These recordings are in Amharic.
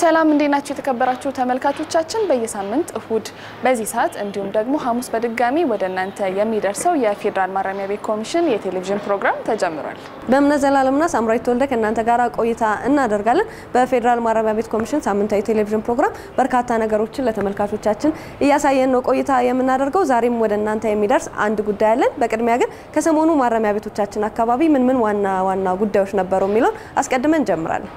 ሰላም እንዴት ናችሁ? የተከበራችሁ ተመልካቾቻችን በየሳምንት እሁድ በዚህ ሰዓት እንዲሁም ደግሞ ሐሙስ በድጋሚ ወደ እናንተ የሚደርሰው የፌዴራል ማረሚያ ቤት ኮሚሽን የቴሌቪዥን ፕሮግራም ተጀምሯል። በእምነት ዘላለምና ሳምራዊት ተወልደ ከእናንተ ጋር ቆይታ እናደርጋለን። በፌዴራል ማረሚያ ቤት ኮሚሽን ሳምንታዊ ቴሌቪዥን ፕሮግራም በርካታ ነገሮችን ለተመልካቾቻችን እያሳየን ነው ቆይታ የምናደርገው። ዛሬም ወደ እናንተ የሚደርስ አንድ ጉዳይ አለን። በቅድሚያ ግን ከሰሞኑ ማረሚያ ቤቶቻችን አካባቢ ምን ምን ዋና ዋና ጉዳዮች ነበሩ የሚለውን አስቀድመን እንጀምራለን።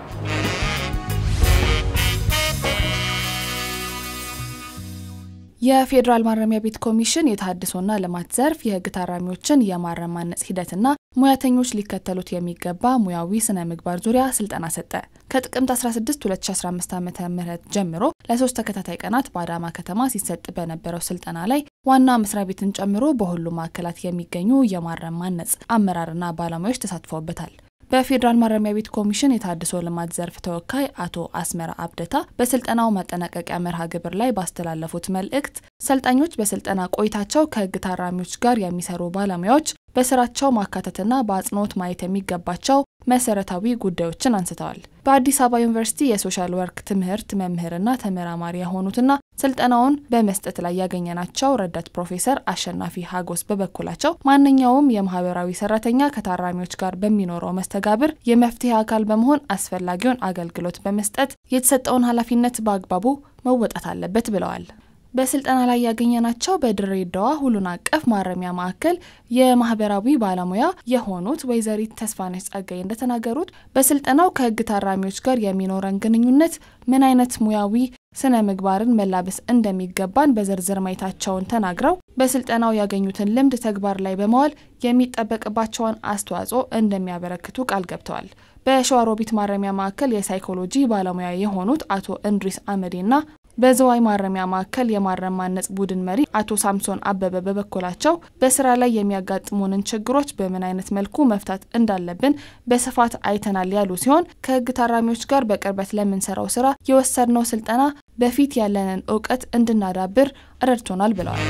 የፌዴራል ማረሚያ ቤት ኮሚሽን የተሃድሶና ልማት ዘርፍ የሕግ ታራሚዎችን የማረም ማነጽ ሂደትና ሙያተኞች ሊከተሉት የሚገባ ሙያዊ ስነ ምግባር ዙሪያ ስልጠና ሰጠ። ከጥቅምት 16 2015 ዓ ም ጀምሮ ለሶስት ተከታታይ ቀናት በአዳማ ከተማ ሲሰጥ በነበረው ስልጠና ላይ ዋና መስሪያ ቤትን ጨምሮ በሁሉም ማዕከላት የሚገኙ የማረም ማነጽ አመራርና ባለሙያዎች ተሳትፈውበታል። በፌዴራል ማረሚያ ቤት ኮሚሽን የተሃድሶ ልማት ዘርፍ ተወካይ አቶ አስመራ አብደታ በስልጠናው ማጠናቀቂያ መርሃ ግብር ላይ ባስተላለፉት መልእክት ሰልጣኞች በስልጠና ቆይታቸው ከህግ ታራሚዎች ጋር የሚሰሩ ባለሙያዎች በስራቸው ማካተትና በአጽንኦት ማየት የሚገባቸው መሰረታዊ ጉዳዮችን አንስተዋል። በአዲስ አበባ ዩኒቨርሲቲ የሶሻል ወርክ ትምህርት መምህርና ተመራማሪ የሆኑትና ስልጠናውን በመስጠት ላይ ያገኘናቸው ረዳት ፕሮፌሰር አሸናፊ ሀጎስ በበኩላቸው ማንኛውም የማህበራዊ ሰራተኛ ከታራሚዎች ጋር በሚኖረው መስተጋብር የመፍትሄ አካል በመሆን አስፈላጊውን አገልግሎት በመስጠት የተሰጠውን ኃላፊነት በአግባቡ መወጣት አለበት ብለዋል። በስልጠና ላይ ያገኘናቸው በድሬዳዋ ሁሉን አቀፍ ማረሚያ ማዕከል የማህበራዊ ባለሙያ የሆኑት ወይዘሪት ተስፋነች ጸጋይ እንደተናገሩት በስልጠናው ከህግ ታራሚዎች ጋር የሚኖረን ግንኙነት ምን አይነት ሙያዊ ስነ ምግባርን መላበስ እንደሚገባን በዝርዝር ማየታቸውን ተናግረው በስልጠናው ያገኙትን ልምድ ተግባር ላይ በመዋል የሚጠበቅባቸውን አስተዋጽኦ እንደሚያበረክቱ ቃል ገብተዋል። በሸዋሮቢት ማረሚያ ማዕከል የሳይኮሎጂ ባለሙያ የሆኑት አቶ እንድሪስ አመዴና በዝዋይ ማረሚያ ማዕከል የማረም ማነጽ ቡድን መሪ አቶ ሳምሶን አበበ በበኩላቸው በስራ ላይ የሚያጋጥሙንን ችግሮች በምን አይነት መልኩ መፍታት እንዳለብን በስፋት አይተናል ያሉ ሲሆን ከህግ ታራሚዎች ጋር በቅርበት ለምንሰራው ስራ የወሰድነው ስልጠና በፊት ያለንን እውቀት እንድናዳብር ረድቶናል ብለዋል።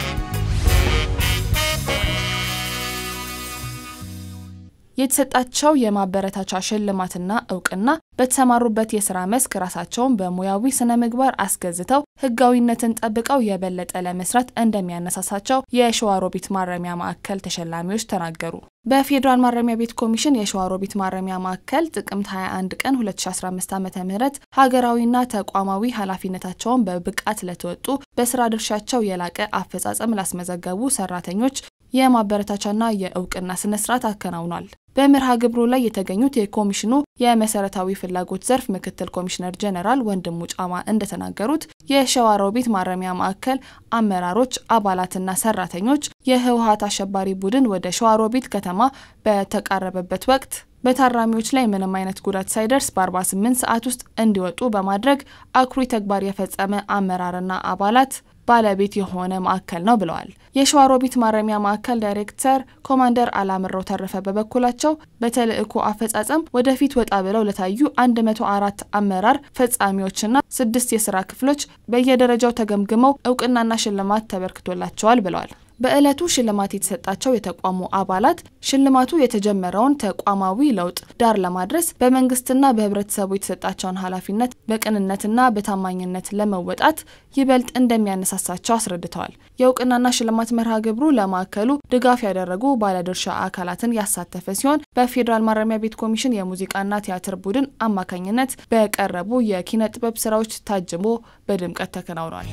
የተሰጣቸው የማበረታቻ ሽልማትና እውቅና በተሰማሩበት የስራ መስክ ራሳቸውን በሙያዊ ስነ ምግባር አስገዝተው ህጋዊነትን ጠብቀው የበለጠ ለመስራት እንደሚያነሳሳቸው የሸዋሮቢት ማረሚያ ማዕከል ተሸላሚዎች ተናገሩ። በፌዴራል ማረሚያ ቤት ኮሚሽን የሸዋሮቢት ማረሚያ ማዕከል ጥቅምት 21 ቀን 2015 ዓ.ም ሀገራዊና ተቋማዊ ኃላፊነታቸውን በብቃት ለተወጡ በስራ ድርሻቸው የላቀ አፈጻጸም ላስመዘገቡ ሰራተኞች የማበረታቻና የእውቅና ስነ ስርዓት አከናውኗል። በመርሃ ግብሩ ላይ የተገኙት የኮሚሽኑ የመሰረታዊ ፍላጎት ዘርፍ ምክትል ኮሚሽነር ጀነራል ወንድሙ ጫማ እንደተናገሩት የሸዋሮቢት ማረሚያ ማዕከል አመራሮች፣ አባላትና ሰራተኞች የህወሀት አሸባሪ ቡድን ወደ ሸዋሮቢት ከተማ በተቃረበበት ወቅት በታራሚዎች ላይ ምንም አይነት ጉዳት ሳይደርስ በ48 ሰዓት ውስጥ እንዲወጡ በማድረግ አኩሪ ተግባር የፈጸመ አመራርና አባላት ባለቤት የሆነ ማዕከል ነው ብለዋል። የሸዋሮቢት ማረሚያ ማዕከል ዳይሬክተር ኮማንደር አላምረው ተረፈ በበኩላቸው በተልእኮ አፈጻጸም ወደፊት ወጣ ብለው ለታዩ 104 አመራር ፈጻሚዎችና ስድስት የስራ ክፍሎች በየደረጃው ተገምግመው እውቅናና ሽልማት ተበርክቶላቸዋል ብለዋል። በዕለቱ ሽልማት የተሰጣቸው የተቋሙ አባላት ሽልማቱ የተጀመረውን ተቋማዊ ለውጥ ዳር ለማድረስ በመንግስትና በህብረተሰቡ የተሰጣቸውን ኃላፊነት በቅንነትና በታማኝነት ለመወጣት ይበልጥ እንደሚያነሳሳቸው አስረድተዋል። የእውቅናና ሽልማት መርሃ ግብሩ ለማዕከሉ ድጋፍ ያደረጉ ባለድርሻ አካላትን ያሳተፈ ሲሆን በፌዴራል ማረሚያ ቤት ኮሚሽን የሙዚቃና ቲያትር ቡድን አማካኝነት በቀረቡ የኪነ ጥበብ ስራዎች ታጅቦ በድምቀት ተከናውኗል።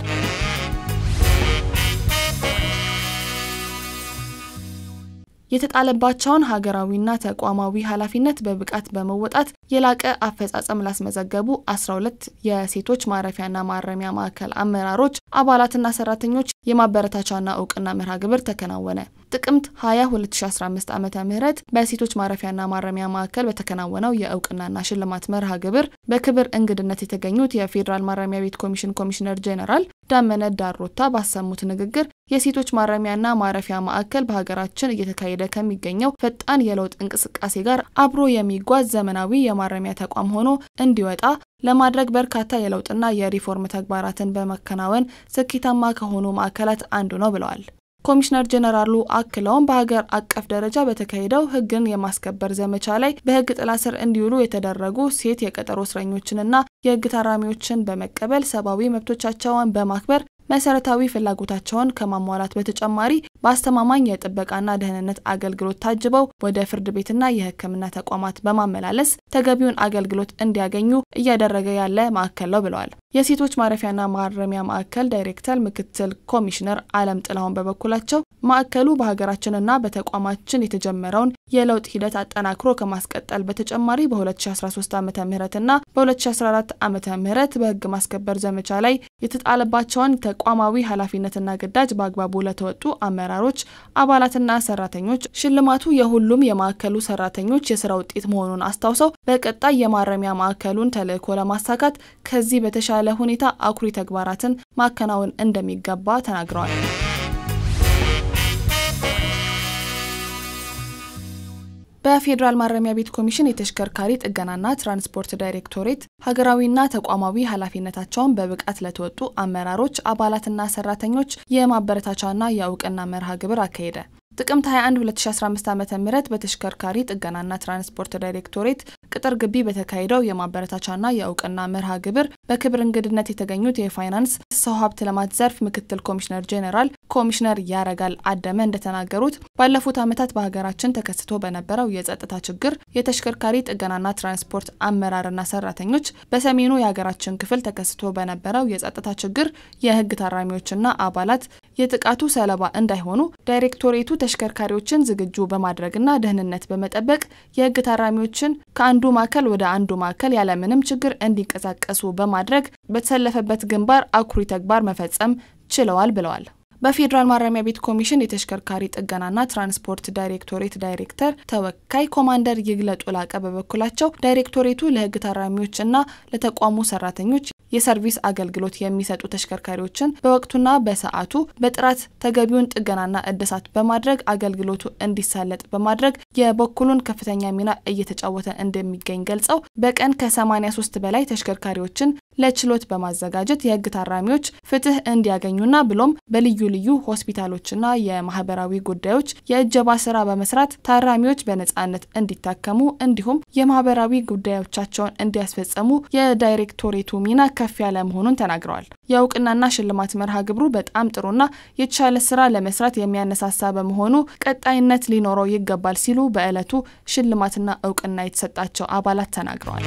የተጣለባቸውን ሀገራዊና ተቋማዊ ኃላፊነት በብቃት በመወጣት የላቀ አፈጻጸም ላስመዘገቡ 12 የሴቶች ማረፊያና ማረሚያ ማዕከል አመራሮች አባላትና ሰራተኞች የማበረታቻና እውቅና መርሃ ግብር ተከናወነ። ጥቅምት 20 2015 ዓ ም በሴቶች ማረፊያና ማረሚያ ማዕከል በተከናወነው የእውቅናና ሽልማት መርሃ ግብር በክብር እንግድነት የተገኙት የፌዴራል ማረሚያ ቤት ኮሚሽን ኮሚሽነር ጄኔራል ዳመነ ዳሮታ ባሰሙት ንግግር የሴቶች ማረሚያና ማረፊያ ማዕከል በሀገራችን እየተካሄደ ከሚገኘው ፈጣን የለውጥ እንቅስቃሴ ጋር አብሮ የሚጓዝ ዘመናዊ የማረሚያ ተቋም ሆኖ እንዲወጣ ለማድረግ በርካታ የለውጥና የሪፎርም ተግባራትን በመከናወን ስኬታማ ከሆኑ ማዕከላት አንዱ ነው ብለዋል። ኮሚሽነር ጄኔራሉ አክለውም በሀገር አቀፍ ደረጃ በተካሄደው ሕግን የማስከበር ዘመቻ ላይ በሕግ ጥላ ስር እንዲውሉ የተደረጉ ሴት የቀጠሮ እስረኞችንና የሕግ ታራሚዎችን በመቀበል ሰብአዊ መብቶቻቸውን በማክበር መሰረታዊ ፍላጎታቸውን ከማሟላት በተጨማሪ በአስተማማኝ የጥበቃና ደህንነት አገልግሎት ታጅበው ወደ ፍርድ ቤትና የሕክምና ተቋማት በማመላለስ ተገቢውን አገልግሎት እንዲያገኙ እያደረገ ያለ ማዕከል ነው ብለዋል። የሴቶች ማረፊያና ማረሚያ ማዕከል ዳይሬክተር ምክትል ኮሚሽነር አለም ጥላሁን በበኩላቸው ማዕከሉ በሀገራችንና በተቋማችን የተጀመረውን የለውጥ ሂደት አጠናክሮ ከማስቀጠል በተጨማሪ በ2013 ዓ ምህረትና በ2014 ዓ ምህረት በህግ ማስከበር ዘመቻ ላይ የተጣለባቸውን ተቋማዊ ኃላፊነትና ግዳጅ በአግባቡ ለተወጡ አመራሮች፣ አባላትና ሰራተኞች ሽልማቱ የሁሉም የማዕከሉ ሰራተኞች የስራ ውጤት መሆኑን አስታውሰው በቀጣይ የማረሚያ ማዕከሉን ተልዕኮ ለማሳካት ከዚህ በተሻለ ሁኔታ አኩሪ ተግባራትን ማከናወን እንደሚገባ ተናግረዋል። በፌዴራል ማረሚያ ቤት ኮሚሽን የተሽከርካሪ ጥገናና ትራንስፖርት ዳይሬክቶሬት ሀገራዊና ተቋማዊ ኃላፊነታቸውን በብቃት ለተወጡ አመራሮች፣ አባላትና ሰራተኞች የማበረታቻና የእውቅና መርሃ ግብር አካሄደ። ጥቅምት 21 2015 ዓ ም በተሽከርካሪ ጥገናና ትራንስፖርት ዳይሬክቶሬት ቅጥር ግቢ በተካሄደው የማበረታቻና የእውቅና መርሃ ግብር በክብር እንግድነት የተገኙት የፋይናንስ ሰው ሀብት ልማት ዘርፍ ምክትል ኮሚሽነር ጄኔራል ኮሚሽነር ያረጋል አደመ እንደተናገሩት ባለፉት ዓመታት በሀገራችን ተከስቶ በነበረው የጸጥታ ችግር የተሽከርካሪ ጥገናና ትራንስፖርት አመራርና ሰራተኞች በሰሜኑ የሀገራችን ክፍል ተከስቶ በነበረው የጸጥታ ችግር የህግ ታራሚዎችና አባላት የጥቃቱ ሰለባ እንዳይሆኑ ዳይሬክቶሬቱ ተሽከርካሪዎችን ዝግጁ በማድረግና ደህንነት በመጠበቅ የህግ ታራሚዎችን ከአንዱ ማዕከል ወደ አንዱ ማዕከል ያለምንም ችግር እንዲንቀሳቀሱ በማድረግ በተሰለፈበት ግንባር አኩሪ ተግባር መፈጸም ችለዋል ብለዋል። በፌዴራል ማረሚያ ቤት ኮሚሽን የተሽከርካሪ ጥገናና ትራንስፖርት ዳይሬክቶሬት ዳይሬክተር ተወካይ ኮማንደር ይግለጡ ላቀ በበኩላቸው ዳይሬክቶሬቱ ለህግ ታራሚዎችና ለተቋሙ ሰራተኞች የሰርቪስ አገልግሎት የሚሰጡ ተሽከርካሪዎችን በወቅቱና በሰዓቱ በጥራት ተገቢውን ጥገናና እድሳት በማድረግ አገልግሎቱ እንዲሳለጥ በማድረግ የበኩሉን ከፍተኛ ሚና እየተጫወተ እንደሚገኝ ገልጸው በቀን ከ83 በላይ ተሽከርካሪዎችን ለችሎት በማዘጋጀት የህግ ታራሚዎች ፍትህ እንዲያገኙና ብሎም በልዩ ልዩ ሆስፒታሎችና የማህበራዊ ጉዳዮች የእጀባ ስራ በመስራት ታራሚዎች በነጻነት እንዲታከሙ እንዲሁም የማህበራዊ ጉዳዮቻቸውን እንዲያስፈጸሙ የዳይሬክቶሬቱ ሚና ከፍ ያለ መሆኑን ተናግረዋል። የእውቅናና ሽልማት መርሃ ግብሩ በጣም ጥሩና የተሻለ ስራ ለመስራት የሚያነሳሳ በመሆኑ ቀጣይነት ሊኖረው ይገባል ሲሉ በዕለቱ ሽልማትና እውቅና የተሰጣቸው አባላት ተናግረዋል።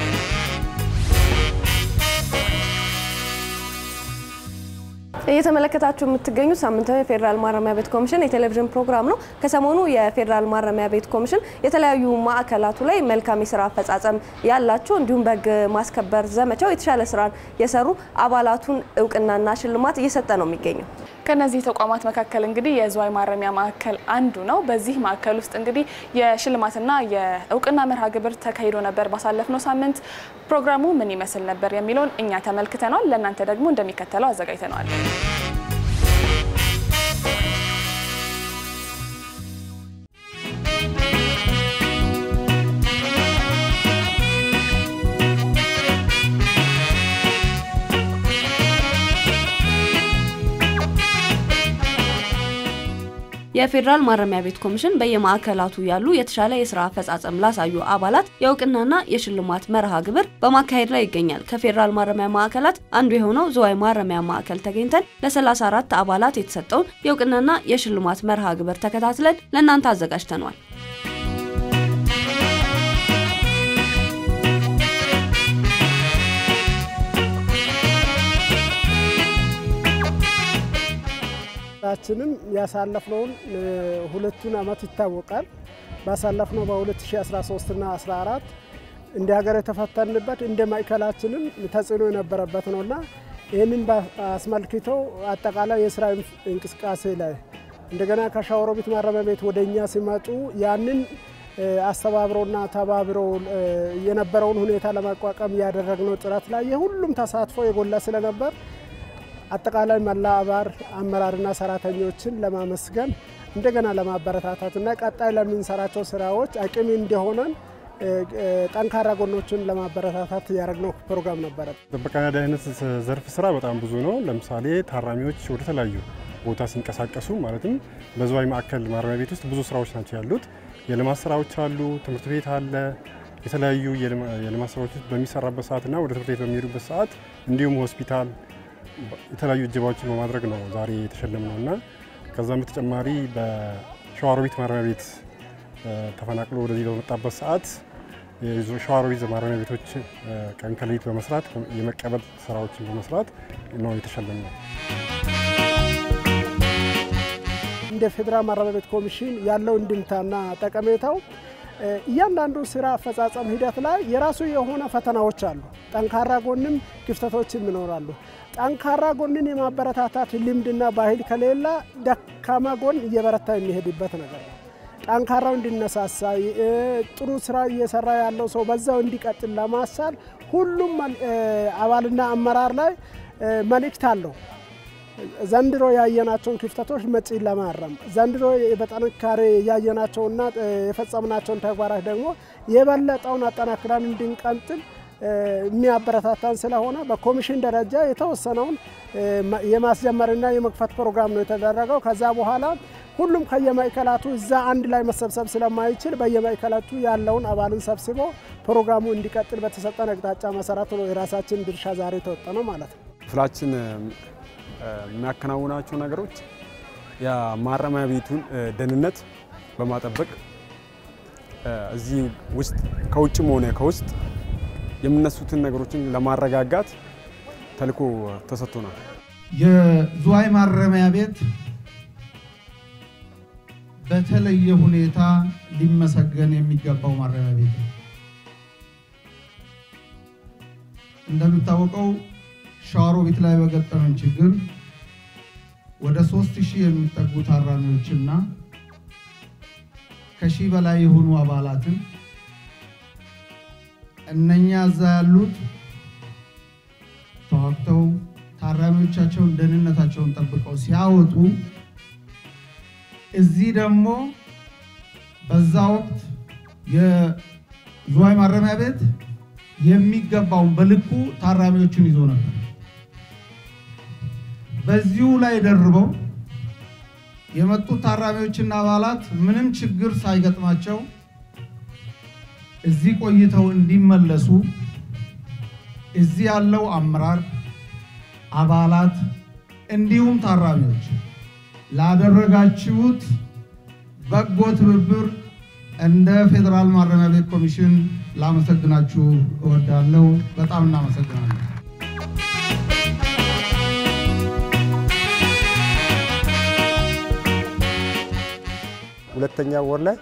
እየተመለከታችሁ የምትገኙት ሳምንታዊ የፌዴራል ማረሚያ ቤት ኮሚሽን የቴሌቪዥን ፕሮግራም ነው። ከሰሞኑ የፌዴራል ማረሚያ ቤት ኮሚሽን የተለያዩ ማዕከላቱ ላይ መልካም የስራ አፈጻጸም ያላቸው እንዲሁም በህግ ማስከበር ዘመቻው የተሻለ ስራን የሰሩ አባላቱን እውቅናና ሽልማት እየሰጠ ነው የሚገኘው። ከነዚህ ተቋማት መካከል እንግዲህ የዝዋይ ማረሚያ ማዕከል አንዱ ነው። በዚህ ማዕከል ውስጥ እንግዲህ የሽልማትና የእውቅና መርሃ ግብር ተካሂዶ ነበር ባሳለፍነው ሳምንት። ፕሮግራሙ ምን ይመስል ነበር የሚለውን እኛ ተመልክተነዋል። ለእናንተ ደግሞ እንደሚከተለው አዘጋጅተነዋል። የፌዴራል ማረሚያ ቤት ኮሚሽን በየማዕከላቱ ያሉ የተሻለ የስራ አፈጻጸም ላሳዩ አባላት የእውቅናና የሽልማት መርሃ ግብር በማካሄድ ላይ ይገኛል። ከፌዴራል ማረሚያ ማዕከላት አንዱ የሆነው ዝዋይ ማረሚያ ማዕከል ተገኝተን ለ34 አባላት የተሰጠውን የእውቅናና የሽልማት መርሃ ግብር ተከታትለን ለእናንተ አዘጋጅተኗል። ችንም ያሳለፍነውን ሁለቱን አመት ይታወቃል። ባሳለፍነው በ2013 እና 14 እንደ ሀገር የተፈተንበት እንደ ማዕከላችንም ተጽዕኖ የነበረበት ነውና ይህንን አስመልክቶ አጠቃላይ የስራ እንቅስቃሴ ላይ እንደገና ከሸዋሮቢት ማረሚያ ቤት ወደ እኛ ሲመጡ ያንን አስተባብረውና ተባብረው የነበረውን ሁኔታ ለማቋቋም ያደረግነው ጥረት ላይ የሁሉም ተሳትፎ የጎላ ስለነበር አጠቃላይ መላ አባር አመራርና ሰራተኞችን ለማመስገን እንደገና ለማበረታታትና ቀጣይ ለምንሰራቸው ስራዎች አቅም እንዲሆነን ጠንካራ ጎኖችን ለማበረታታት ያደረግነው ፕሮግራም ነበረ። ጥበቃና ደህንነት ዘርፍ ስራ በጣም ብዙ ነው። ለምሳሌ ታራሚዎች ወደ ተለያዩ ቦታ ሲንቀሳቀሱ ማለትም በዝዋይ ማዕከል ማረሚያ ቤት ውስጥ ብዙ ስራዎች ናቸው ያሉት። የልማት ስራዎች አሉ፣ ትምህርት ቤት አለ። የተለያዩ የልማት ስራዎች በሚሰራበት ሰዓትና ወደ ትምህርት ቤት በሚሄዱበት ሰዓት እንዲሁም ሆስፒታል የተለያዩ እጀባዎችን በማድረግ ነው ዛሬ የተሸለም ነው እና ከዛም በተጨማሪ በሸዋሮቢት ማረሚያ ቤት ተፈናቅሎ ወደዚህ በመጣበት ሰዓት ሸዋሮቢት ማረሚያ ቤቶች ቀን ከሌሊት በመስራት የመቀበል ስራዎችን በመስራት ነው የተሸለም ነው። እንደ ፌዴራል ማረሚያ ቤት ኮሚሽን ያለው እንድምታና ጠቀሜታው እያንዳንዱ ስራ አፈጻጸም ሂደት ላይ የራሱ የሆነ ፈተናዎች አሉ። ጠንካራ ጎንም ክፍተቶችም ይኖራሉ። ጠንካራ ጎንን የማበረታታት ልምድና ባህል ከሌላ ደካማ ጎን እየበረታ የሚሄድበት ነገር ነው። ጠንካራው እንዲነሳሳ ጥሩ ስራ እየሰራ ያለው ሰው በዛው እንዲቀጥል ለማሳል ሁሉም አባልና አመራር ላይ መልእክት አለው። ዘንድሮ ያየናቸውን ክፍተቶች መጪ ለማረም ዘንድሮ በጥንካሬ ያየናቸውና የፈጸምናቸውን ተግባራት ደግሞ የበለጠውን አጠናክረን እንድንቀጥል የሚያበረታታን ስለሆነ በኮሚሽን ደረጃ የተወሰነውን የማስጀመርና የመክፈት ፕሮግራም ነው የተደረገው። ከዛ በኋላ ሁሉም ከየማዕከላቱ እዛ አንድ ላይ መሰብሰብ ስለማይችል በየማዕከላቱ ያለውን አባልን ሰብስቦ ፕሮግራሙ እንዲቀጥል በተሰጠን አቅጣጫ መሰረት ነው የራሳችን ድርሻ ዛሬ ተወጠነው ማለት ነው። ክፍላችን የሚያከናውናቸው ነገሮች የማረሚያ ቤቱን ደህንነት በማጠበቅ እዚህ ውስጥ ከውጭም ሆነ ከውስጥ የሚነሱትን ነገሮችን ለማረጋጋት ተልዕኮ ተሰጥቶናል። የዝዋይ ማረሚያ ቤት በተለየ ሁኔታ ሊመሰገን የሚገባው ማረሚያ ቤት ነው። እንደሚታወቀው ሸዋሮቢት ላይ በገጠመን ችግር ወደ ሶስት ሺህ የሚጠጉ ታራሚዎችና ከሺህ በላይ የሆኑ አባላትን እነኛ እዛ ያሉት ተዋግተው ታራሚዎቻቸውን ደህንነታቸውን ጠብቀው ሲያወጡ እዚህ ደግሞ በዛ ወቅት የዝዋይ ማረሚያ ቤት የሚገባውን በልኩ ታራሚዎችን ይዞ ነበር። በዚሁ ላይ ደርበው የመጡት ታራሚዎችና አባላት ምንም ችግር ሳይገጥማቸው እዚህ ቆይተው እንዲመለሱ እዚህ ያለው አመራር አባላት እንዲሁም ታራሚዎች ላደረጋችሁት በጎ ትብብር እንደ ፌዴራል ማረሚያ ቤት ኮሚሽን ላመሰግናችሁ እወዳለሁ። በጣም እናመሰግናለን። ሁለተኛ ወር ላይ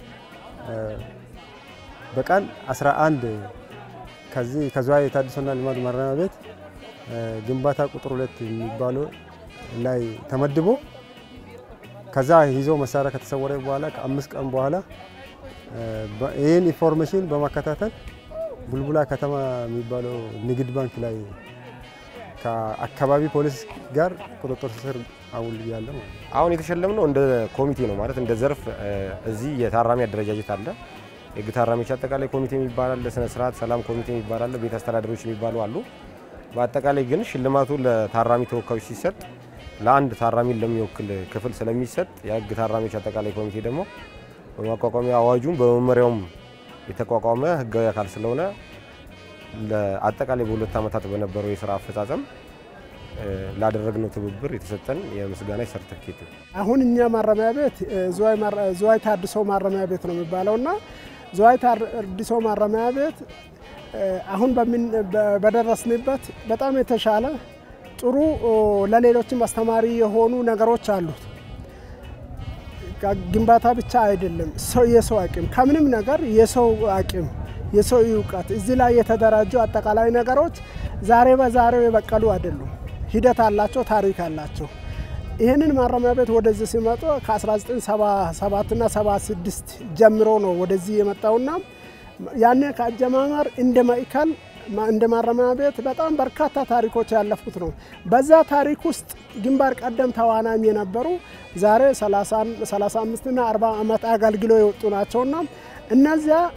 በቀን 11 ከዚህ ከዝዋይ የታድሶና ልማት ማረሚያ ቤት ግንባታ ቁጥር ሁለት የሚባለው ላይ ተመድቦ ከዛ ይዞ መሳሪያ ከተሰወረ በኋላ ከአምስት ቀን በኋላ ይህን ኢንፎርሜሽን በማከታተል ቡልቡላ ከተማ የሚባለው ንግድ ባንክ ላይ ከአካባቢ ፖሊስ ጋር ቁጥጥር ስር አውል ያለ ማለት ነው። አሁን የተሸለምነው እንደ ኮሚቴ ነው ማለት እንደ ዘርፍ እዚህ የታራሚ አደረጃጀት አለ። የህግ ታራሚዎች አጠቃላይ ኮሚቴ የሚባል አለ፣ ስነ ስርዓት ሰላም ኮሚቴ የሚባል አለ፣ ቤት አስተዳደሮች የሚባሉ አሉ። በአጠቃላይ ግን ሽልማቱ ለታራሚ ተወካዮች ሲሰጥ ለአንድ ታራሚን ለሚወክል ክፍል ስለሚሰጥ የህግ ታራሚዎች አጠቃላይ ኮሚቴ ደግሞ በማቋቋሚያ አዋጁም በመመሪያውም የተቋቋመ ህጋዊ አካል ስለሆነ አጠቃላይ በሁለት ዓመታት በነበረው የስራ አፈጻጸም ላደረግነው ትብብር የተሰጠን የምስጋና ሰርተፊኬት ነው። አሁን እኛ ማረሚያ ቤት ዝዋይ ታድሶ ማረሚያ ቤት ነው የሚባለው እና ዝዋይ ታድሶ ማረሚያ ቤት አሁን በደረስንበት በጣም የተሻለ ጥሩ ለሌሎችም አስተማሪ የሆኑ ነገሮች አሉት። ግንባታ ብቻ አይደለም፣ ሰው የሰው አቅም ከምንም ነገር የሰው አቅም የሰው እውቀት እዚህ ላይ የተደራጁ አጠቃላይ ነገሮች ዛሬ በዛሬው የበቀሉ አይደሉም። ሂደት አላቸው፣ ታሪክ አላቸው። ይህንን ማረሚያ ቤት ወደዚህ ሲመጡ ከ1977 እና 76 ጀምሮ ነው ወደዚህ የመጣውና ያኔ ከአጀማመር እንደ ማዕከል እንደ ማረሚያ ቤት በጣም በርካታ ታሪኮች ያለፉት ነው። በዛ ታሪክ ውስጥ ግንባር ቀደም ተዋናኝ የነበሩ ዛሬ 35 እና 40 ዓመት አገልግሎ የወጡ ናቸውና እነዚያ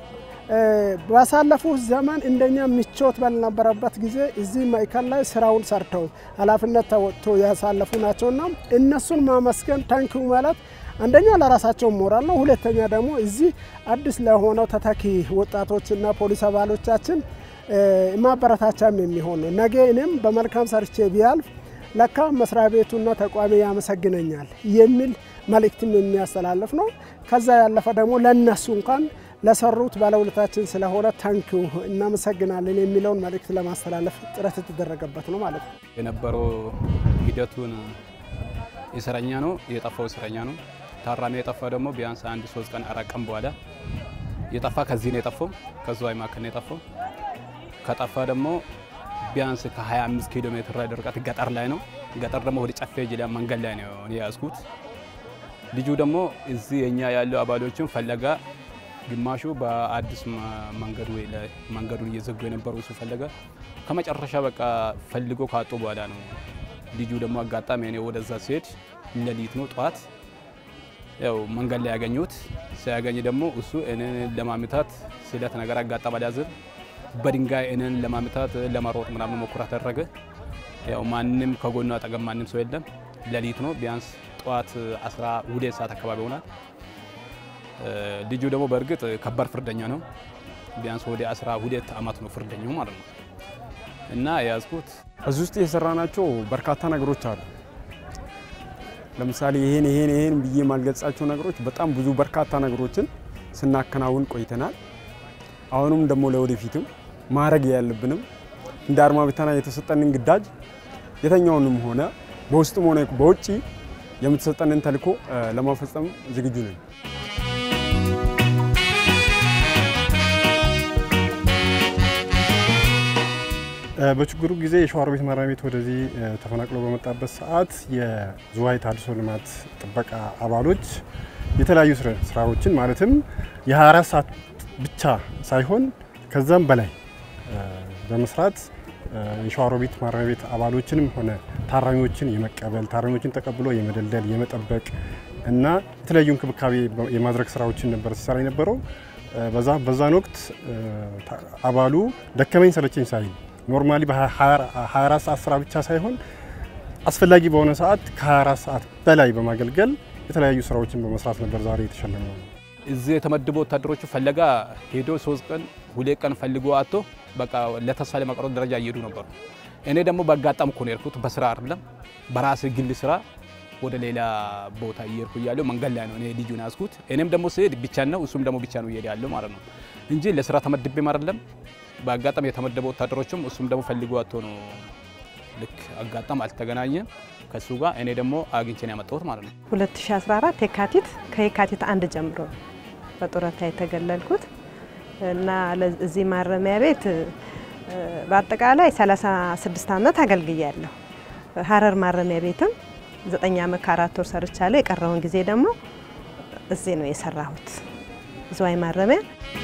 ባሳለፉት ዘመን እንደኛ ምቾት ባልነበረበት ጊዜ እዚህ ማዕከል ላይ ስራውን ሰርተው ኃላፊነት ተወጥቶ ያሳለፉ ናቸውና እነሱን ማመስገን ታንኪዩ ማለት አንደኛ ለራሳቸው ሞራል ነው። ሁለተኛ ደግሞ እዚህ አዲስ ለሆነው ተተኪ ወጣቶችና ፖሊስ አባሎቻችን ማበረታቻም የሚሆን ነው። ነገ እኔም በመልካም ሰርቼ ቢያልፍ ለካ መስሪያ ቤቱና ተቋሚ ያመሰግነኛል የሚል መልእክትም የሚያስተላልፍ ነው። ከዛ ያለፈ ደግሞ ለነሱ እንኳን ለሰሩት ባለውለታችን ስለሆነ ታንኪዩ እናመሰግናለን የሚለውን መልእክት ለማስተላለፍ ጥረት የተደረገበት ነው ማለት ነው። የነበረው ሂደቱን እስረኛ ነው የጠፋው እስረኛ ነው። ታራሚ የጠፋ ደግሞ ቢያንስ አንድ ሶስት ቀን አራት ቀን በኋላ የጠፋ ከዚህ ነው የጠፋው፣ ከዝዋይ ማዕከል ነው የጠፋው። ከጠፋ ደግሞ ቢያንስ ከ25 ኪሎ ሜትር ላይ ርቀት ገጠር ላይ ነው። ገጠር ደግሞ ወደ ጨፌ ጅላ መንገድ ላይ ነው የያዝኩት። ልጁ ደግሞ እዚህ የኛ ያለው አባሎችን ፈለጋ ግማሹ በአዲስ መንገዱ ላይ መንገዱን እየዘጉ የነበሩ እሱ ፈለገ። ከመጨረሻ በቃ ፈልጎ ካጡ በኋላ ነው ልጁ ደግሞ አጋጣሚ እኔ ወደዛ ሲሄድ ሌሊት ነው ጠዋት ያው መንገድ ላይ ያገኙት። ሲያገኝ ደግሞ እሱ እኔን ለማምታት ስለት ነገር አጋጣሚ አልያዝም በድንጋይ እኔን ለማምታት ለመሮጥ ምናምን ሞክራ ተደረገ። ያው ማንም ከጎኑ አጠገብ ማንም ሰው የለም። ሌሊት ነው ቢያንስ ጠዋት 12 ሰዓት አካባቢ ይሆናል። ልጁ ደግሞ በእርግጥ ከባድ ፍርደኛ ነው። ቢያንስ ወደ 12 ዓመት ነው ፍርደኛው ማለት ነው። እና የያዝኩት እዚህ ውስጥ የሰራናቸው በርካታ ነገሮች አሉ። ለምሳሌ ይሄን ይሄን ይሄን ብዬ ማልገልጻቸው ነገሮች በጣም ብዙ በርካታ ነገሮችን ስናከናውን ቆይተናል። አሁንም ደግሞ ለወደፊትም ማድረግ ያለብንም እንደ አድማ ብተና የተሰጠንን ግዳጅ የተኛውንም ሆነ በውስጥም ሆነ በውጭ የምትሰጠንን ተልዕኮ ለማፈጸም ዝግጁ ነን። በችግሩ ጊዜ የሸዋሮቢት ማረሚያ ቤት ወደዚህ ተፈናቅሎ በመጣበት ሰዓት የዝዋይ ተሃድሶ ልማት ጥበቃ አባሎች የተለያዩ ስራዎችን ማለትም የ24 ሰዓት ብቻ ሳይሆን ከዛም በላይ በመስራት የሸዋሮቢት ማረሚያ ቤት አባሎችንም ሆነ ታራሚዎችን የመቀበል ታራሚዎችን ተቀብሎ የመደልደል የመጠበቅ እና የተለያዩ እንክብካቤ የማድረግ ስራዎችን ነበር ሲሰራ የነበረው። በዛን ወቅት አባሉ ደከመኝ ሰለቸኝ ሳይል ኖርማሊ በ24 ሰዓት ስራ ብቻ ሳይሆን አስፈላጊ በሆነ ሰዓት ከ24 ሰዓት በላይ በማገልገል የተለያዩ ስራዎችን በመስራት ነበር ዛሬ የተሸለመው። እዚህ የተመደቡ ወታደሮቹ ፈለጋ ሄዶ ሶስት ቀን ሁለት ቀን ፈልጎ አቶ በቃ ለተስፋ ለመቅረት ደረጃ እየሄዱ ነበሩ። እኔ ደግሞ በአጋጣሚ እኮ ነው የሄድኩት፣ በስራ አይደለም በራሴ ግል ስራ ወደ ሌላ ቦታ እየሄድኩ እያለሁ መንገድ ላይ ነው እኔ ልጁን ያዝኩት። እኔም ደግሞ ስሄድ ብቻ ነው እሱም ደግሞ ብቻ ነው እየሄደ ያለው ማለት ነው እንጂ ለስራ ተመድቤም አይደለም። በአጋጣሚ የተመደቡ ወታደሮችም እሱም ደግሞ ፈልጎ አቶ ነው ልክ አጋጣም አልተገናኘም ከሱ ጋር እኔ ደግሞ አግኝቼን ያመጣሁት ማለት ነው። 2014 የካቲት ከየካቲት አንድ ጀምሮ በጡረታ የተገለልኩት እና እዚህ ማረሚያ ቤት በአጠቃላይ 36 ዓመት አገልግያለሁ። ሀረር ማረሚያ ቤትም ዘጠኝ ዓመት ከአራት ወር ሰርቻለሁ። የቀረውን ጊዜ ደግሞ እዚህ ነው የሰራሁት ዝዋይ ማረሚያ።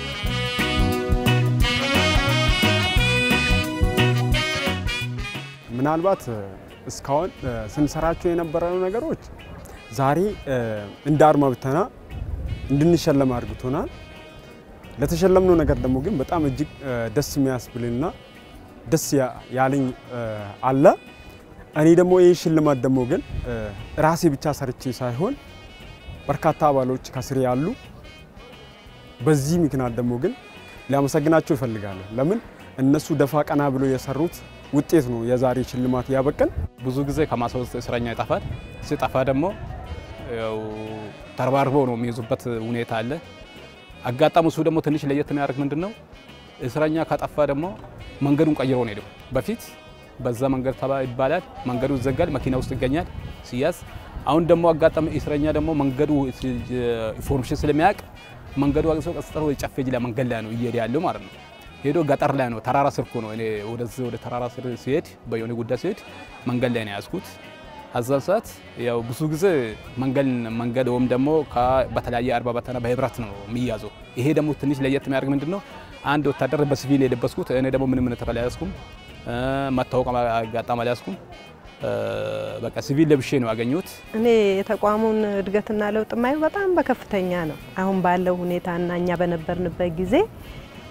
ምናልባት እስካሁን ስንሰራቸው የነበረው ነገሮች ዛሬ እንደ አድማ ብተና እንድንሸለም አድርግቶናል። ለተሸለምነው ነገር ደግሞ ግን በጣም እጅግ ደስ የሚያስብልና ደስ ያለኝ አለ። እኔ ደግሞ ይህ ሽልማት ደግሞ ግን ራሴ ብቻ ሰርቼ ሳይሆን በርካታ አባሎች ከስሬ ያሉ፣ በዚህ ምክንያት ደግሞ ግን ሊያመሰግናቸው ይፈልጋለሁ። ለምን እነሱ ደፋ ቀና ብሎ የሰሩት ውጤት ነው የዛሬ ሽልማት ያበቀን። ብዙ ጊዜ ከማሳ ውስጥ እስረኛ ይጠፋል። ሲጠፋ ደግሞ ያው ተረባርበው ነው የሚይዙበት ሁኔታ አለ። አጋጣሚ እሱ ደግሞ ትንሽ ለየት የሚያደርግ ምንድን ነው እስረኛ ከጠፋ ደግሞ መንገዱን ቀይሮ ነው ሄደው። በፊት በዛ መንገድ ተባ ይባላል፣ መንገዱ ይዘጋል፣ መኪና ውስጥ ይገኛል ሲያዝ። አሁን ደግሞ አጋጣሚ እስረኛ ደግሞ መንገዱ ኢንፎርሜሽን ስለሚያውቅ መንገዱ አቅሶ ቀስጠ ጨፌ ጅላ መንገድ ላይ ነው እየሄደ ያለው ማለት ነው። ሄዶ ገጠር ላይ ነው ተራራ ስር እኮ ነው። እኔ ወደዚህ ወደ ተራራ ስር ሲሄድ በየሆነ ጉዳይ ሲሄድ መንገድ ላይ ነው ያዝኩት። አዛን ሰዓት ያው ብዙ ጊዜ መንገድ መንገድ ወይም ደግሞ በተለያየ አርባ በተና በህብረት ነው የሚያዘው። ይሄ ደግሞ ትንሽ ለየት የሚያደርግ ምንድን ነው አንድ ወታደር በሲቪል የለበስኩት እኔ ደግሞ ምንም ነገር አልያዝኩም፣ መታወቅ አጋጣሚ አልያዝኩም። በቃ ሲቪል ለብሼ ነው ያገኘሁት። እኔ የተቋሙን እድገትና ለውጥ ማየው በጣም በከፍተኛ ነው። አሁን ባለው ሁኔታና እኛ በነበርንበት ጊዜ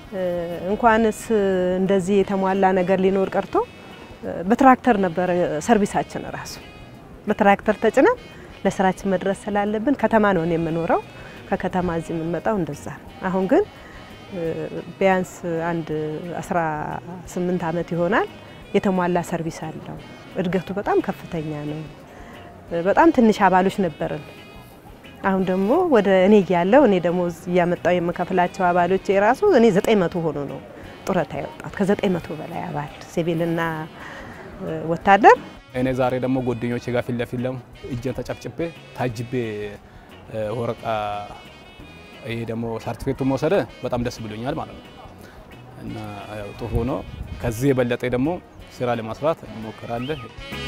እንኳንስ እንደዚህ የተሟላ ነገር ሊኖር ቀርቶ በትራክተር ነበረ ሰርቪሳችን ራሱ በትራክተር ተጭነን ለስራችን መድረስ ስላለብን ከተማ ነው የምኖረው። ከከተማ እዚህ የምንመጣው እንደዛ ነው። አሁን ግን ቢያንስ አንድ 18 ዓመት ይሆናል የተሟላ ሰርቪስ አለው። እድገቱ በጣም ከፍተኛ ነው። በጣም ትንሽ አባሎች ነበርን። አሁን ደግሞ ወደ እኔ እያለው እኔ ደግሞ እያመጣው የምከፍላቸው አባሎች የራሱ እኔ 900 ሆኖ ነው ጡረታ ያወጣት ከ900 በላይ አባል ሲቪልና ወታደር እኔ ዛሬ ደግሞ ጓደኞቼ ጋር ፊት ለፊት ደግሞ እጄን ተጨፍጭቤ ታጅቤ ወረቃ ይሄ ደግሞ ሰርቲፊኬቱ መውሰደ በጣም ደስ ብሎኛል ማለት ነው እና ያው ጥሩ ሆኖ ከዚህ የበለጠ ደግሞ ስራ ለማስራት እንሞክራለን።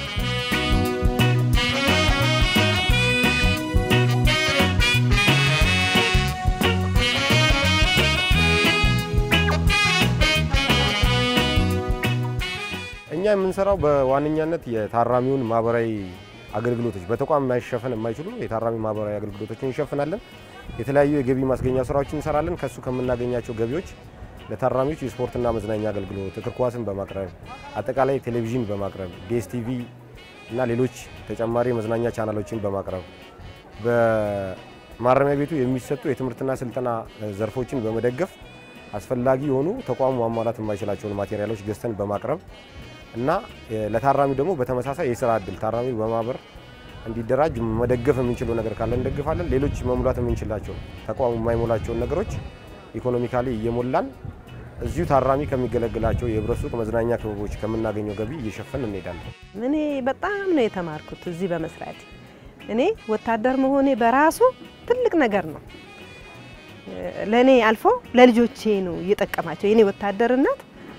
እኛ የምንሰራው በዋነኛነት የታራሚውን ማህበራዊ አገልግሎቶች በተቋም ማይሸፈን የማይችሉ የታራሚ ማህበራዊ አገልግሎቶችን እንሸፍናለን። የተለያዩ የገቢ ማስገኛ ስራዎችን እንሰራለን። ከሱ ከምናገኛቸው ገቢዎች ለታራሚዎች የስፖርትና መዝናኛ አገልግሎት እግር ኳስን በማቅረብ አጠቃላይ ቴሌቪዥን በማቅረብ ዲኤስቲቪ እና ሌሎች ተጨማሪ የመዝናኛ ቻናሎችን በማቅረብ በማረሚያ ቤቱ የሚሰጡ የትምህርትና ስልጠና ዘርፎችን በመደገፍ አስፈላጊ የሆኑ ተቋሙ ማሟላት የማይችላቸውን ማቴሪያሎች ገዝተን በማቅረብ እና ለታራሚው ደግሞ በተመሳሳይ የስራ እድል ታራሚው በማህበር እንዲደራጅ መደገፍ የምንችለው ነገር ካለ እንደግፋለን። ሌሎች መሙላት የምንችላቸው ተቋሙ የማይሞላቸውን ነገሮች ኢኮኖሚካሊ እየሞላን እዚሁ ታራሚ ከሚገለግላቸው የህብረት ሱቅ መዝናኛ ክበቦች ከምናገኘው ገቢ እየሸፈን እንሄዳለን። እኔ በጣም ነው የተማርኩት እዚህ በመስራት እኔ ወታደር መሆኔ በራሱ ትልቅ ነገር ነው። ለእኔ አልፎ ለልጆቼ ነው እየጠቀማቸው የኔ ወታደርነት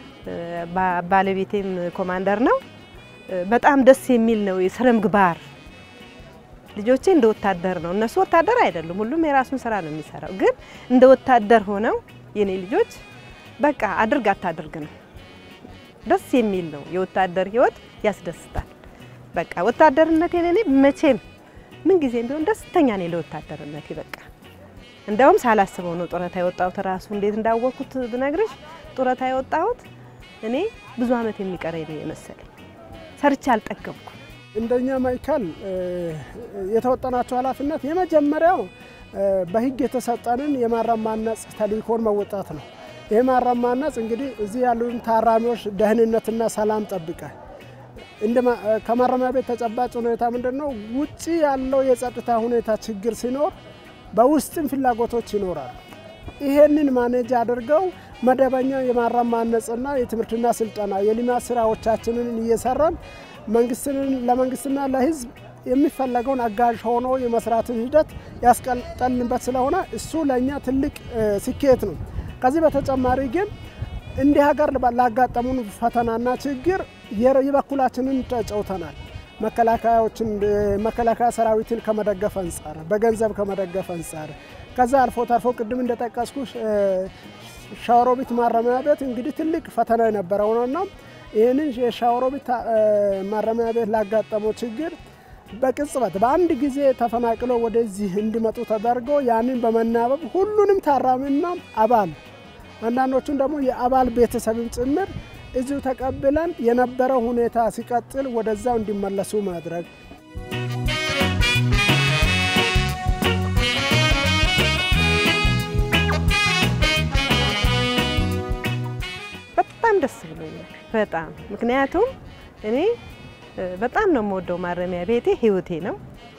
ባለቤቴም ኮማንደር ነው። በጣም ደስ የሚል ነው የስነ ምግባር። ልጆቼ እንደ ወታደር ነው። እነሱ ወታደር አይደሉም፣ ሁሉም የራሱን ስራ ነው የሚሰራው። ግን እንደ ወታደር ሆነው የኔ ልጆች በቃ አድርግ አታድርግ ነው። ደስ የሚል ነው። የወታደር ህይወት ያስደስታል። በቃ ወታደርነቴ እኔ መቼም ምን ጊዜም ቢሆን ደስተኛ ነኝ ለወታደርነቴ። በቃ እንደውም ሳላስበው ነው ጡረታ የወጣሁት። ራሱ እንዴት እንዳወቅኩት ብነግርሽ ጡረታ የወጣሁት እኔ ብዙ አመት የሚቀረኝ ነው የመሰለኝ። ሰርቼ አልጠገብኩም። እንደኛ ማዕከል የተወጠናቸው ኃላፊነት የመጀመሪያው በህግ የተሰጠንን የማረም ማነጽ ተልእኮን መወጣት ነው። ይህ ማረም ማነጽ እንግዲህ እዚህ ያሉን ታራሚዎች ደህንነትና ሰላም ጠብቀ ከማረሚያ ቤት ተጨባጭ ሁኔታ ምንድን ነው? ውጭ ያለው የጸጥታ ሁኔታ ችግር ሲኖር በውስጥም ፍላጎቶች ይኖራሉ። ይሄንን ማኔጅ አድርገው መደበኛ የማረም ማነጽና የትምህርትና ስልጠና የልማት ስራዎቻችንን እየሰራን መንግስትንን ለመንግስትና ለህዝብ የሚፈለገውን አጋዥ ሆኖ የመስራትን ሂደት ያስቀጠልንበት ስለሆነ እሱ ለእኛ ትልቅ ስኬት ነው። ከዚህ በተጨማሪ ግን እንደ ሀገር ላጋጠሙን ፈተናና ችግር የበኩላችንን ተጫውተናል። መከላከያዎችን መከላከያ ሰራዊትን ከመደገፍ አንጻር በገንዘብ ከመደገፍ አንጻር ከዛ አልፎ ተርፎ ቅድም እንደጠቀስኩ ሸዋሮቢት ማረሚያ ቤት እንግዲህ ትልቅ ፈተና የነበረው ነውና ይህንን የሸዋሮቢት ማረሚያ ቤት ላጋጠመው ችግር በቅጽበት በአንድ ጊዜ ተፈናቅሎ ወደዚህ እንዲመጡ ተደርጎ ያንን በመናበብ ሁሉንም ታራሚና አባል አንዳንዶቹን ደግሞ የአባል ቤተሰብም ጭምር እዚሁ ተቀብለን የነበረው ሁኔታ ሲቀጥል ወደዛው እንዲመለሱ ማድረግ በጣም ደስ ብሎኛል። በጣም ምክንያቱም እኔ በጣም ነው የምወደው ማረሚያ ቤቴ ህይወቴ ነው።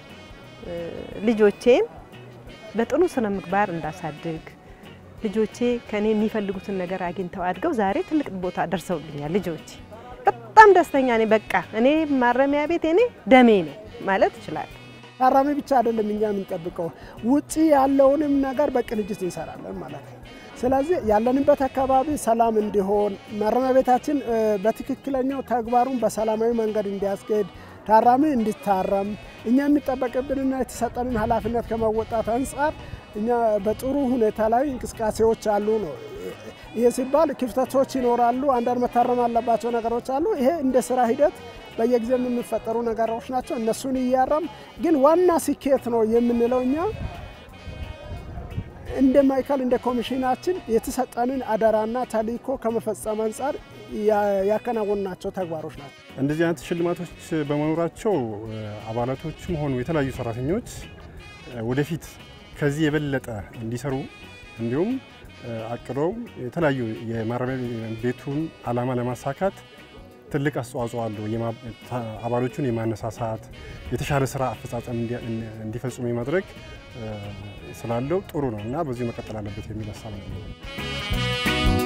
ልጆቼን በጥሩ ስነ ምግባር እንዳሳድግ ልጆቼ ከኔ የሚፈልጉትን ነገር አግኝተው አድገው ዛሬ ትልቅ ቦታ ደርሰውልኛል። ልጆቼ በጣም ደስተኛ ነኝ። በቃ እኔ ማረሚያ ቤት እኔ ደሜ ነው ማለት እችላለሁ። ታራሚ ብቻ አይደለም እኛ የምንጠብቀው ውጪ ያለውንም ነገር በቅንጅት እንሰራለን ማለት ነው። ስለዚህ ያለንበት አካባቢ ሰላም እንዲሆን ማረሚያ ቤታችን በትክክለኛው ተግባሩን በሰላማዊ መንገድ እንዲያስኬድ ታራሚ እንዲታረም እኛ የሚጠበቅብንና የተሰጠንን ኃላፊነት ከመወጣት አንጻር እኛ በጥሩ ሁኔታ ላይ እንቅስቃሴዎች አሉ ነው። ይህ ሲባል ክፍተቶች ይኖራሉ፣ አንዳንድ መታረም አለባቸው ነገሮች አሉ። ይሄ እንደ ስራ ሂደት በየጊዜው የሚፈጠሩ ነገሮች ናቸው። እነሱን እያረም ግን ዋና ስኬት ነው የምንለው እኛ እንደ ማዕከል እንደ ኮሚሽናችን የተሰጠንን አደራና ተልዕኮ ከመፈጸም አንጻር ያከናወናቸው ተግባሮች ናቸው። እንደዚህ አይነት ሽልማቶች በመኖራቸው አባላቶችም ሆኑ የተለያዩ ሰራተኞች ወደፊት ከዚህ የበለጠ እንዲሰሩ እንዲሁም አቅደው የተለያዩ የማረሚያ ቤቱን ዓላማ ለማሳካት ትልቅ አስተዋጽኦ አለው። አባሎቹን የማነሳሳት የተሻለ ስራ አፈጻጸም እንዲፈጽሙ የማድረግ ስላለው ጥሩ ነው እና በዚሁ መቀጠል አለበት የሚል ሀሳብ ነው።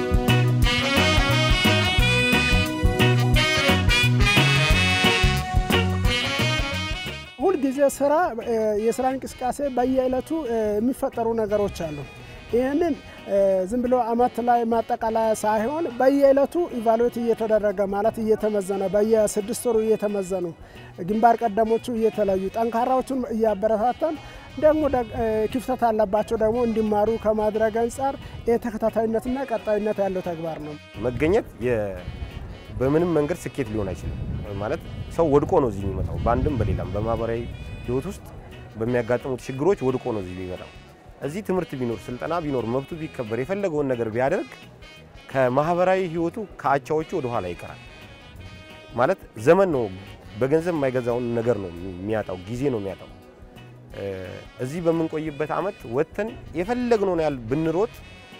ሁልጊዜ ስራ የስራ እንቅስቃሴ በየዕለቱ የሚፈጠሩ ነገሮች አሉ። ይህንን ዝም ብሎ አመት ላይ ማጠቃለያ ሳይሆን በየዕለቱ ኢቫሉዌት እየተደረገ ማለት እየተመዘነ በየስድስት ወሩ እየተመዘኑ ግንባር ቀደሞቹ እየተለዩ ጠንካራዎቹን እያበረታተን ደግሞ ክፍተት አለባቸው ደግሞ እንዲማሩ ከማድረግ አንጻር የተከታታይነትና ቀጣይነት ያለው ተግባር ነው። መገኘት በምንም መንገድ ስኬት ሊሆን አይችልም። ማለት ሰው ወድቆ ነው እዚህ የሚመጣው። በአንድም በሌላም በማህበራዊ ህይወት ውስጥ በሚያጋጥሙት ችግሮች ወድቆ ነው እዚህ የሚመጣው። እዚህ ትምህርት ቢኖር ስልጠና ቢኖር መብቱ ቢከበር የፈለገውን ነገር ቢያደርግ ከማህበራዊ ህይወቱ ከአቻዎቹ ወደ ኋላ ይቀራል። ማለት ዘመን ነው በገንዘብ የማይገዛውን ነገር ነው የሚያጣው፣ ጊዜ ነው የሚያጣው። እዚህ በምንቆይበት አመት ወጥተን የፈለግነውን ያህል ብንሮጥ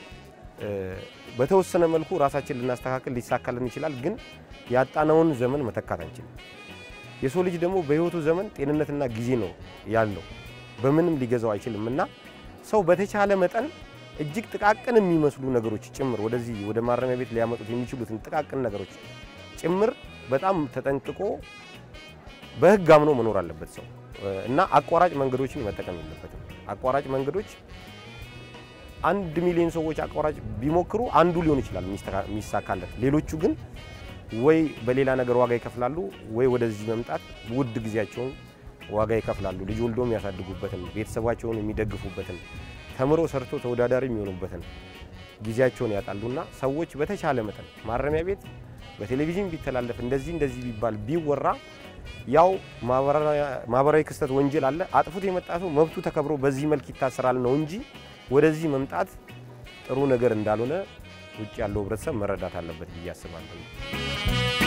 በተወሰነ መልኩ ራሳችን ልናስተካክል ሊሳካልን ይችላል። ግን ያጣነውን ዘመን መተካት አንችልም። የሰው ልጅ ደግሞ በህይወቱ ዘመን ጤንነትና ጊዜ ነው ያለው፣ በምንም ሊገዛው አይችልም እና ሰው በተቻለ መጠን እጅግ ጥቃቅን የሚመስሉ ነገሮች ጭምር ወደዚህ ወደ ማረሚያ ቤት ሊያመጡት የሚችሉትን ጥቃቅን ነገሮች ጭምር በጣም ተጠንቅቆ በህግ አምኖ መኖር አለበት ሰው እና አቋራጭ መንገዶችን መጠቀም የለበትም። አቋራጭ መንገዶች አንድ ሚሊዮን ሰዎች አቋራጭ ቢሞክሩ አንዱ ሊሆን ይችላል የሚሳካለት። ሌሎቹ ግን ወይ በሌላ ነገር ዋጋ ይከፍላሉ፣ ወይ ወደዚህ መምጣት ውድ ጊዜያቸውን ዋጋ ይከፍላሉ። ልጅ ወልዶ የሚያሳድጉበትን፣ ቤተሰባቸውን የሚደግፉበትን፣ ተምሮ ሰርቶ ተወዳዳሪ የሚሆኑበትን ጊዜያቸውን ያጣሉና ሰዎች በተቻለ መጠን ማረሚያ ቤት በቴሌቪዥን ቢተላለፍ እንደዚህ እንደዚህ ቢባል ቢወራ ያው ማህበራዊ ክስተት ወንጀል አለ። አጥፉት የመጣ ሰው መብቱ ተከብሮ በዚህ መልክ ይታሰራል ነው እንጂ ወደዚህ መምጣት ጥሩ ነገር እንዳልሆነ ውጭ ያለው ህብረተሰብ መረዳት አለበት ብዬ አስባለሁ።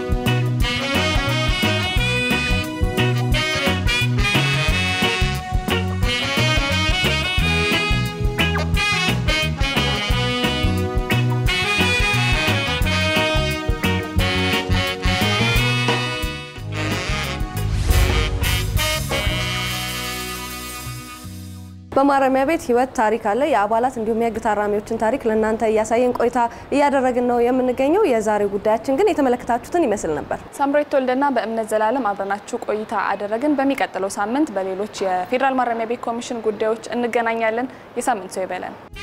በማረሚያ ቤት ህይወት ታሪክ አለ። የአባላት እንዲሁም የህግ ታራሚዎችን ታሪክ ለእናንተ እያሳየን ቆይታ እያደረግን ነው የምንገኘው። የዛሬው ጉዳያችን ግን የተመለከታችሁትን ይመስል ነበር። ሳምራዊት ተወልደና በእምነት ዘላለም አብረናችሁ ቆይታ አደረግን። በሚቀጥለው ሳምንት በሌሎች የፌዴራል ማረሚያ ቤት ኮሚሽን ጉዳዮች እንገናኛለን። የሳምንት ሰው ይበለን።